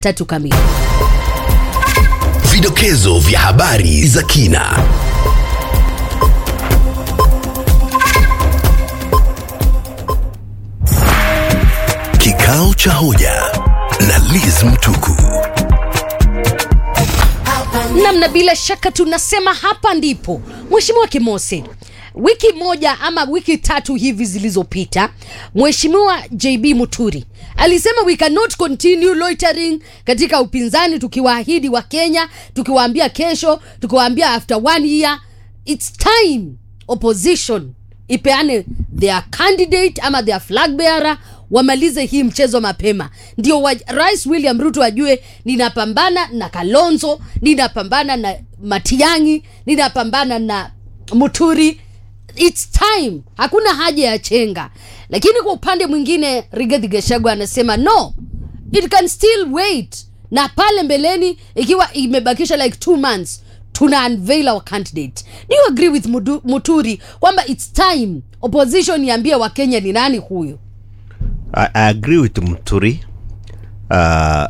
tatu kamili. Vidokezo vya habari za kina. Kikao cha hoja na Liz Mtuku. namna bila shaka tunasema hapa ndipo mheshimiwa kimose wiki moja ama wiki tatu hivi zilizopita mheshimiwa jb muturi alisema we cannot continue loitering katika upinzani tukiwaahidi wa kenya tukiwaambia kesho tukiwaambia after one year its time opposition ipeane their candidate ama their flag bearer wamalize hii mchezo mapema ndio wa, rais william ruto ajue ninapambana na kalonzo ninapambana na matiangi ninapambana na muturi its time hakuna haja ya chenga lakini kwa upande mwingine rigathi gachagua anasema no it can still wait na pale mbeleni ikiwa imebakisha like two months tuna unveil our candidate do you agree with Mudu, muturi kwamba its time opposition iambie wakenya ni nani huyu I, I agree with Mturi. Uh,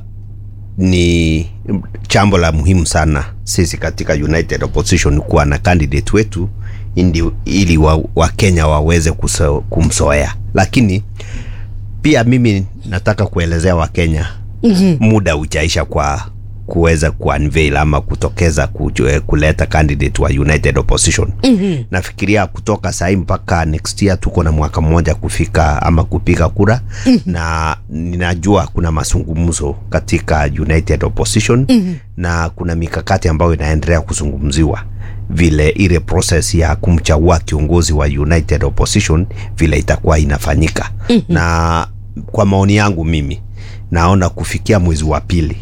ni jambo la muhimu sana sisi katika United Opposition kuwa na candidate wetu indi, ili wa, Wakenya waweze kuso, kumsoea, lakini pia mimi nataka kuelezea Wakenya mm-hmm. muda ujaisha kwa kuweza kuunveil ama kutokeza kujue, kuleta candidate wa United Opposition mm-hmm. nafikiria kutoka sahii mpaka next year tuko na mwaka mmoja kufika ama kupiga kura mm-hmm. na ninajua kuna mazungumzo katika United Opposition mm-hmm. na kuna mikakati ambayo inaendelea kuzungumziwa vile ile process ya kumchagua kiongozi wa United Opposition vile itakuwa inafanyika mm-hmm. na kwa maoni yangu mimi naona kufikia mwezi wa pili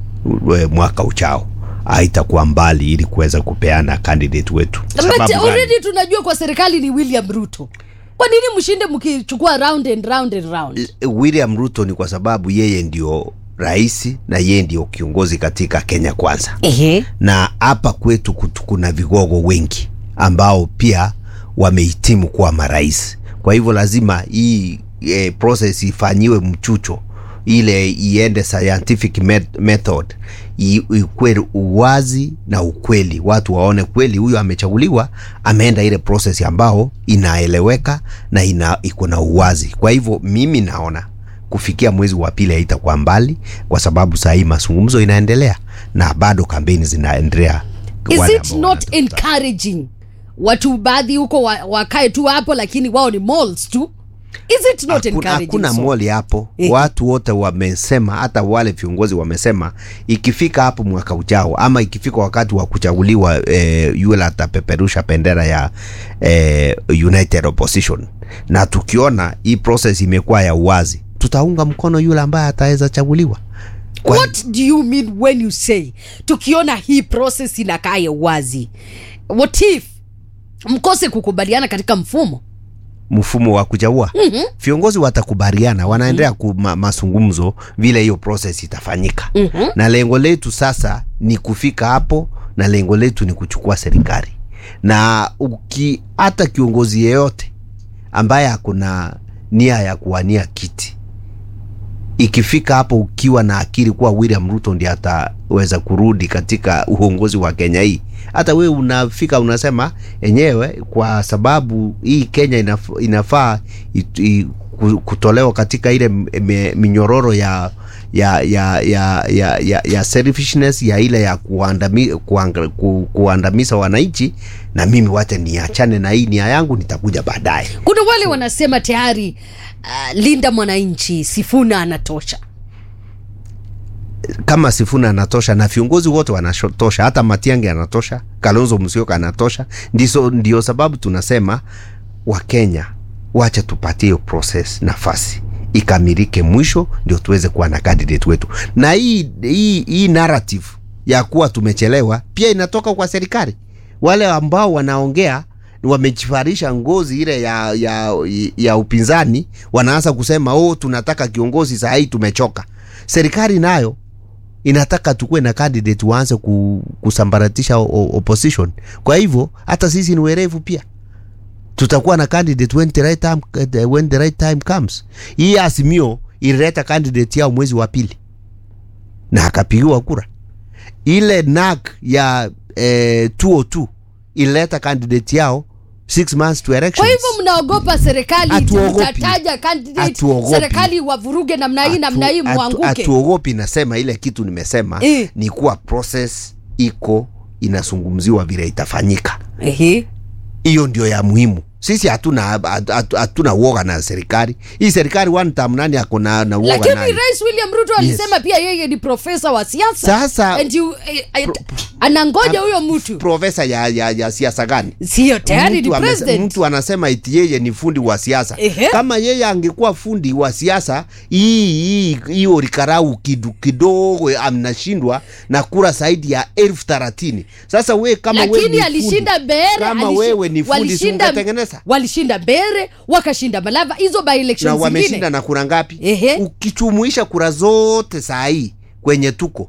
we- mwaka uchao haitakuwa mbali ili kuweza kupeana candidate wetu but Sababu gani? already tunajua kwa serikali ni william ruto kwa nini mshinde mkichukua round and round and round William Ruto ni kwa sababu yeye ndio rais na yeye ndio kiongozi katika Kenya Kwanza, Ehe. na hapa kwetu kutu- kuna vigogo wengi ambao pia wamehitimu kuwa marais. Kwa hivyo lazima hii e, process ifanyiwe mchucho ile iende scientific met- method i- ikuwe uwazi na ukweli, watu waone kweli huyu amechaguliwa, ameenda ile process ambao inaeleweka na ina iko na uwazi. Kwa hivyo mimi naona kufikia mwezi wa pili haitakuwa mbali, kwa sababu saa hii mazungumzo inaendelea na bado kampeni zinaendelea. is Wale it ambao not wanatafuta. encouraging watu baadhi huko wa- wakae tu hapo lakini wao ni malls tu is it not Hakuna- encouraging hakuna so? moli hapo Eh. watu wote wamesema hata wale viongozi wamesema ikifika hapo mwaka ujao ama ikifika wakati wa kuchaguliwa eh, yule atapeperusha bendera ya eh, united opposition na tukiona hii process imekuwa ya uwazi tutaunga mkono yule ambaye ataweza chaguliwa Kwa- what do you mean when you say tukiona hii process inakaa ya uwazi what if mkose kukubaliana katika mfumo mfumo wa kuchagua mm-hmm. viongozi watakubaliana wanaendelea mm-hmm. ma, mazungumzo vile hiyo process itafanyika mm-hmm. na lengo letu sasa ni kufika hapo na lengo letu ni kuchukua serikali na uki hata kiongozi yeyote ambaye akuna nia ya kuwania kiti ikifika hapo ukiwa na akili kuwa William Ruto ndiye ataweza kurudi katika uongozi wa Kenya hii, hata wewe unafika unasema enyewe, kwa sababu hii Kenya inaf, inafaa it, i, ku- kutolewa katika ile m- me- minyororo ya ya ya ya ya, ya, ya selfishness ya ile ya kuandami, kuanga, ku, kuandamiza wananchi, na mimi wacha niachane na hii nia yangu, nitakuja baadaye. kuna wale wanasema tayari uh, linda mwananchi sifuna anatosha kama Sifuna anatosha na viongozi wote wanatosha, hata Matiang'i anatosha, Kalonzo Musyoka anatosha. Ndiso, ndio sababu tunasema Wakenya, wacha tupatie hiyo process nafasi ikamilike, mwisho ndio tuweze kuwa na candidate wetu. Na hii, hii, hii narrative ya kuwa tumechelewa pia inatoka kwa serikali. Wale ambao wanaongea wamejifarisha ngozi ile ya, ya, ya upinzani, wanaanza kusema oh, tunataka kiongozi saa hii tumechoka. Serikali nayo inataka tukuwe na candidate waanze ku, kusambaratisha o, o, opposition. Kwa hivyo hata sisi ni werevu pia, tutakuwa na candidate when the right time, uh, when the right time comes. Hii Azimio ilileta candidate yao mwezi wa pili na akapigiwa kura ile nak ya eh, 202 ilileta candidate yao six months to kwa elections hivyo mnaogopa serikali Hatuogopi. mtataja candidate Hatuogopi. serikali wavuruge namna hii namna hii Hatu- hatu- mwanguke hatuogopi nasema ile kitu nimesema Eh. ni kuwa process iko inazungumziwa vile itafanyika Ehe. hiyo ndio ya muhimu sisi hatuna hatu- hatu- hatuna uoga na serikali hii serikali one term nani ako na na uoga lakini nayo? rais william ruto alisema pia yeye ni profesa wa siasa Sasa- And you, eh, eh, anangoja huyo mtu profesa ya, ya, ya siasa gani sio tayari ni mtu, amese- president mtu anasema eti yeye ni fundi wa siasa Ehe. kama yeye angekuwa fundi wa siasa hii hii hiyo rikarau kidu, kidogo amnashindwa na kura zaidi ya elfu thelathini sasa we kama we lakini ni alishinda fundi, mbere kama alishi- wewe ni fundi si walishinda- ungetengeneza walishinda mbere wakashinda malava hizo by na elections wameshinda zingine na kura ngapi Ehe. ukichumuisha kura zote saa hii kwenye tuko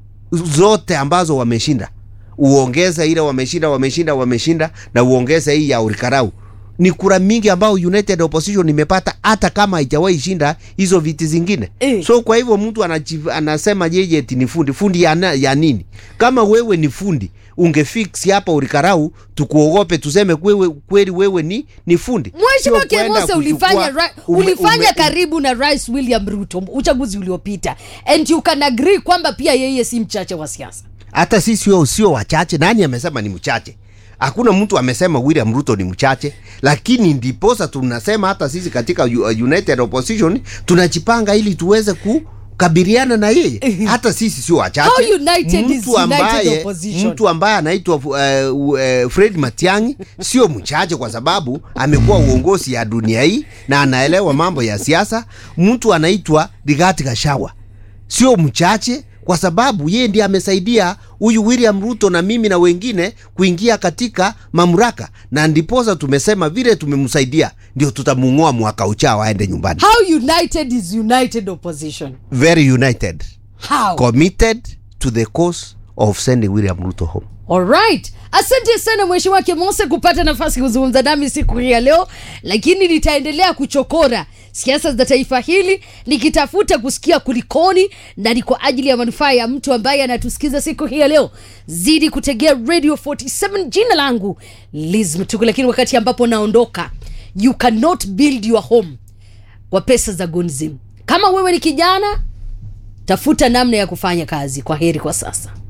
zote ambazo wameshinda uongeze ile wameshinda wameshinda wameshinda na uongeze hii ya urikarau ni kura mingi ambao united opposition imepata hata kama haijawahi shinda hizo viti zingine Eh. so kwa hivyo mtu anaji- anasema yeye eti ni fundi fundi ya, na- ya nini kama wewe ni fundi ungefix hapa urikarau tukuogope tuseme kwewe, kweli wewe ni, ni fundi mheshimiwa Sio kwenda kemose ulifanya, kuchukua- ra- ume- ulifanya ume- karibu na rais william ruto uchaguzi uliopita and you can agree kwamba pia yeye si mchache wa siasa hata sisi sio sio wachache. Nani amesema ni mchache? Hakuna mtu amesema William Ruto ni mchache, lakini ndiposa tunasema hata sisi katika U- uh, United Opposition tunajipanga ili tuweze kukabiliana na yeye. Hata sisi sio wachache. How united is mtu united ambaye, opposition? mtu ambaye anaitwa uh, uh, Fred Matiang'i sio mchache kwa sababu amekuwa uongozi ya dunia hii na anaelewa mambo ya siasa. Mtu anaitwa Rigathi Gachagua sio mchache kwa sababu yeye ndiye amesaidia huyu William Ruto na mimi na wengine kuingia katika mamlaka, na ndiposa tumesema vile tumemsaidia ndio tutamung'oa mwaka uchao aende nyumbani. how united is united opposition Very united, how committed to the cause of sending William Ruto home. Alright. Asante sana Mheshimiwa Kimose kupata nafasi kuzungumza nami siku hii ya leo, lakini nitaendelea kuchokora siasa za taifa hili nikitafuta kusikia kulikoni, na ni kwa ajili ya manufaa ya mtu ambaye anatusikiza siku hii ya leo. Zidi kutegea Radio 47. Jina langu Liz Mtuku, lakini wakati ambapo naondoka, you cannot build your home kwa pesa za Gonzim. Kama wewe ni kijana, tafuta namna ya kufanya kazi. Kwa heri kwa sasa.